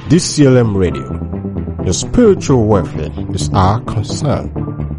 DCLM Radio. Your spiritual welfare is our concern.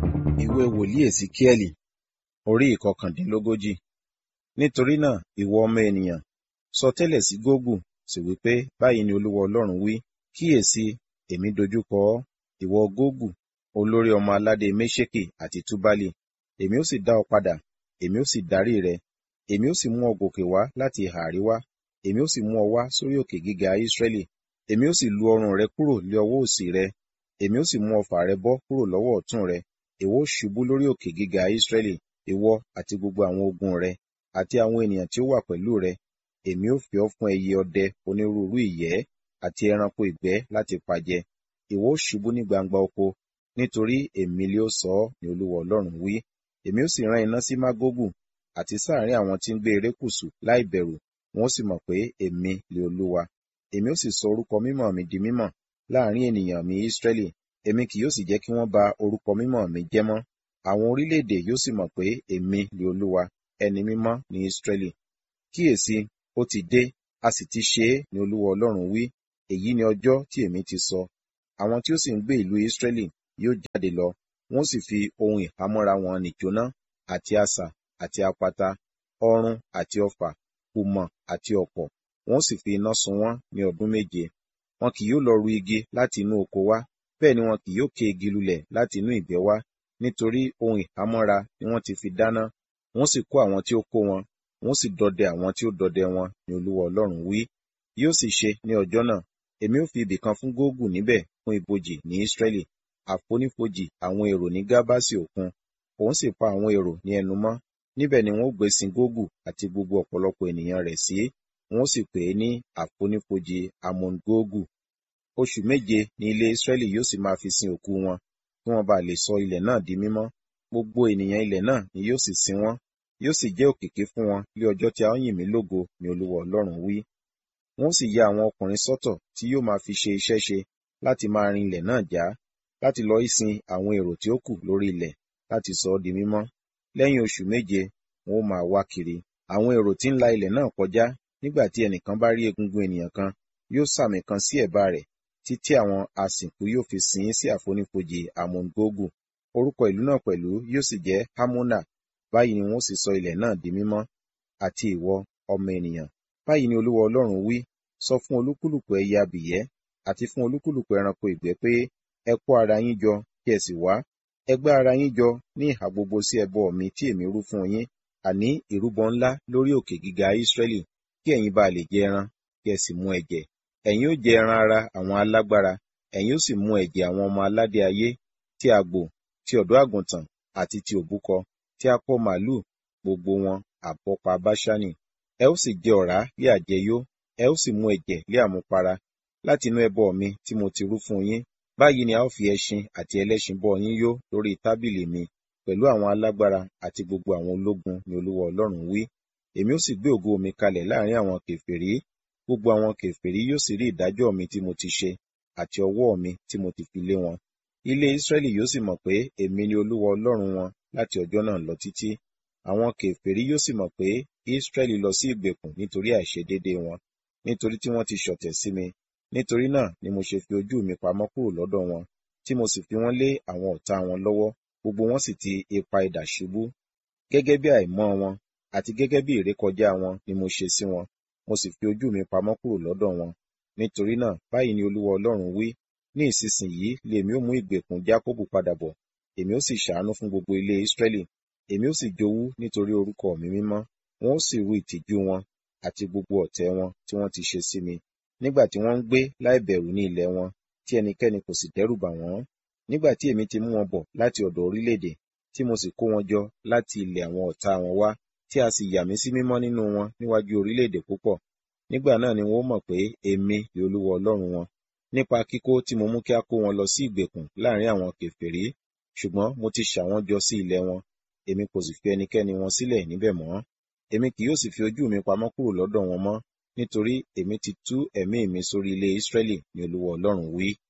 ìwé wòlíì èsìkíẹ́lì orí ìkọkàndínlógójì nítorí náà ìwọ ọmọ ènìyàn sọ tẹ́lẹ̀ sí gógù sì wí pé báyìí ni olúwa ọlọ́run wí kíyèsí èmi dojúkọ ọ́ ìwọ gógù olórí ọmọ aládé méṣèkì àti túbálì èmi ó sì dá ọ padà èmi ó sì darí rẹ èmi ó sì mú ọ gòkè wá láti ìhà àríwá èmi ó sì mú ọ wá sórí òkè gíga ísírẹ́lì èmi ó sì lu ọrùn rẹ kúrò lé ọwọ́ òsì rẹ èmi ó sì mú ọfà rẹ bọ́ kúrò lọ́wọ́ ọ̀tún rẹ ìwọ ó ṣubú lórí òkè gíga ísírẹ́lì ìwọ àti gbogbo àwọn ogun rẹ àti àwọn ènìyàn tí ó wà pẹ̀lú rẹ èmi ó fi ọ́ fún ẹyẹ ọdẹ onírúurú ìyẹ́ àti ẹranko ìgbẹ́ láti pajẹ ìwọ ó ṣubú ní gbangba oko nítorí èmi lé ó sọ ọ́ ní olúwa ọlọ́run wí èmi ó sì rán iná sí mágógù àti sáàrin àwọn tí ń gbé erékùṣù láì bẹ̀rù wọn ó sì mọ̀ pé èmi lé olúwa èmi ó sì sọ orúkọ mímọ́ mi di mímọ̀ láàrin ènìyàn mi ísírẹ́lì èmi kì yóò sì jẹ́ kí wọ́n ba orúkọ mímọ́ mi jẹ́ mọ́ àwọn orílẹ̀-èdè yóò sì mọ̀ pé èmi lé olúwa ẹni mímọ́ ní ísírẹ́lì kíyèsí ó ti dé a sì ti ṣe é ní olúwa ọlọ́run wí èyí ni ọjọ́ tí èmi ti sọ àwọn tí ó sì ń gbé ìlú ísírẹ́lì yóò jáde lọ wọn ó sì fi ohun ìhámọ́ra wọn nìjóná àti asà àti apata ọrun àti ọfà kùmọ̀ àti ọ̀pọ̀ wọn ó sì fi iná sun wọ́n ní ọdún méje wọn kì yóò lọ ru igi láti inú oko wá bẹ́ẹ̀ ni wọn kì yóò ké igi lulẹ̀ láti inú ìgbẹ́ wá nítorí ohun ìhámọ́ra ni wọ́n ti fi dáná wọ́n sì kó àwọn tí ó kó wọn wọ́n sì dọdẹ àwọn tí ó dọdẹ wọn ní olúwa ọlọ́run wí yóò sì ṣe ní ọjọ́ náà èmi ó fi ibì kan fún gógù níbẹ̀ fún ibojì ní ísírẹ́lì àfonífojì àwọn èrò ní gábásì òkun òun sì pa àwọn èrò ní ẹnu mọ́ níbẹ̀ ni wọ́n ó gbé sin gógù àti gbogbo ọ̀pọ̀lọpọ̀ ènìyàn rẹ̀ sí wọ́n ó sì pè é ní àfonífojì amongógù oṣù méje ní ilé ísírẹ́lì yóò sì máa fi sin òkú wọn kí wọ́n bá lè sọ ilẹ̀ náà di mímọ́ gbogbo ènìyàn ilẹ̀ náà ni yóò sì sin wọ́n yóò sì jẹ́ òkìkí fún wọn lé ọjọ́ tí a ó yìn mí lógo ní olúwa ọlọ́run wí wọ́n sì ya àwọn ọkùnrin sọ́tọ̀ tí yóò máa fi ṣe iṣẹ́ ṣe láti máa rin ilẹ̀ náà já láti lọ ìsìn àwọn èrò tí ó kù lórí ilẹ̀ láti sọ ọ́ di mímọ́ lẹ́yìn oṣù méje wọn ó máa wá kiri àwọn èrò tí ń la ilẹ̀ náà kọjá nígbà tí ẹnìkan bá rí egungun ènìyàn kan yóò sàmì kan sí ẹ̀bá rẹ̀ títí àwọn asìnkú yóò fi sìn ín sí àfonífojì amongógù orúkọ ìlú náà pẹ̀lú yóò sì jẹ́ hamona báyìí ni wọ́n sì sọ ilẹ̀ náà di mímọ́ àti ìwọ ọmọ ènìyàn báyìí ni olúwa ọlọ́run wí sọ fún olúkúlùkù ẹyẹ abìyẹ́ àti fún olúkúlùkù ẹranko ìgbẹ́ pé ẹ kó ara yín jọ kí ẹ sì wá ẹ gbá ara yín jọ ní ìhà gbogbo sí ẹbọ mi tí èmi rú fún yín àní ìrúbọ ńlá lórí òkè gíga ísírẹ́lì kí ẹ̀yin bá lè jẹ ẹran kí ẹ sì mu ẹ̀jẹ̀ ẹ̀yin ó jẹ ẹran ara àwọn alágbára ẹ̀yin ó sì mu ẹ̀jẹ̀ àwọn ọmọ aládé ayé ti àgbò ti ọ̀dọ́ àgùntàn àti ti òbúkọ tí akọ màlúù gbogbo wọn àbọ̀pa báṣánì ẹ ó sì jẹ ọ̀rá lé àjẹyó ẹ ó sì mu ẹ̀jẹ̀ lé àmupara láti inú ẹbọ mi tí mo ti rú fún yín báyìí ni a ó fi ẹṣin àti ẹlẹ́ṣin bọ́ yín yó lórí tábìlì mi pẹ̀lú àwọn alágbára àti gbogbo àwọn ológun ni olúwa ọlọ́run wí èmi ó sì gbé ògo mi kalẹ̀ láàrin àwọn kèfèrí gbogbo àwọn kèfèrí yóò sì rí ìdájọ́ mi tí mo ti ṣe àti ọwọ́ mi tí mo ti fi lé wọn ilé ísírẹ́lì yóò sì mọ̀ pé èmi ni olúwa ọlọ́run wọn láti ọjọ́ náà lọ títí àwọn kèfèrí yóò sì mọ̀ pé ísírẹ́lì lọ sí ìgbèkùn nítorí àìṣedédé wọn nítorí tí wọ́n ti ṣọ̀tẹ̀ sí mi nítorí náà ni mo ṣe fi ojú mi pamọ́ kúrò lọ́dọ̀ wọn tí mo sì fi wọ́n lé àwọn ọ̀tá wọn lọ́wọ́ gbogbo wọn sì ti ipa idà ṣubú gẹ́gẹ́ bí àìmọ́ wọn àti gẹ́gẹ́ bí ìrékọjá wọn ni mo ṣe sí wọn mo sì fi ojú mi pamọ́ kúrò lọ́dọ̀ wọn nítorí náà báyìí ni olúwa ọlọ́run wí ní ìsinsìnyí lèmi ó mú ìgbèkùn jákòbù padà bọ̀ èmi ó sì ṣàánú fún gbogbo ilé ísírẹ́lì èmi ó sì jowú nítorí orúkọ mi mímọ́ wọn ó sì ru ìtìjú wọn àti gbogbo ọ̀tẹ̀ wọn tí wọ́n ti ṣe sí mi nígbà tí wọ́n ń gbé láìbẹ̀rù ní ilẹ̀ wọn tí ẹnikẹ́ni kò sì dẹ́rù bà wọ́n nígbà tí èmi ti mú wọn bọ̀ láti ọ̀dọ̀ orílẹ̀-èdè tí mo sì kó wọn jọ láti ilẹ̀ àwọn ọ̀tá wọn wá tí a sì yà mí sí mímọ́ nínú wọn níwájú orílẹ̀-èdè púpọ̀ nígbà náà ni wọn ó mọ̀ pé èmi ni olúwa ọlọ́run wọn nípa kíkó tí mo mú kí a kó wọn lọ sí ìgbèkùn láàrin àwọn kèfèrí ṣùgbọ́n mo ti ṣà wọ́n jọ sí ilẹ̀ wọn èmi kò sì fi ẹnikẹ́ni wọn sílẹ̀ níbẹ̀ mọ́ èmi kì yóò sì fi ojú mi pamọ́ kúrò lọ́dọ̀ wọn mọ́ nítorí èmi ti tú ẹ̀mí mi sórí ilé ísírẹ́lì ní olúwa ọlọ́run wí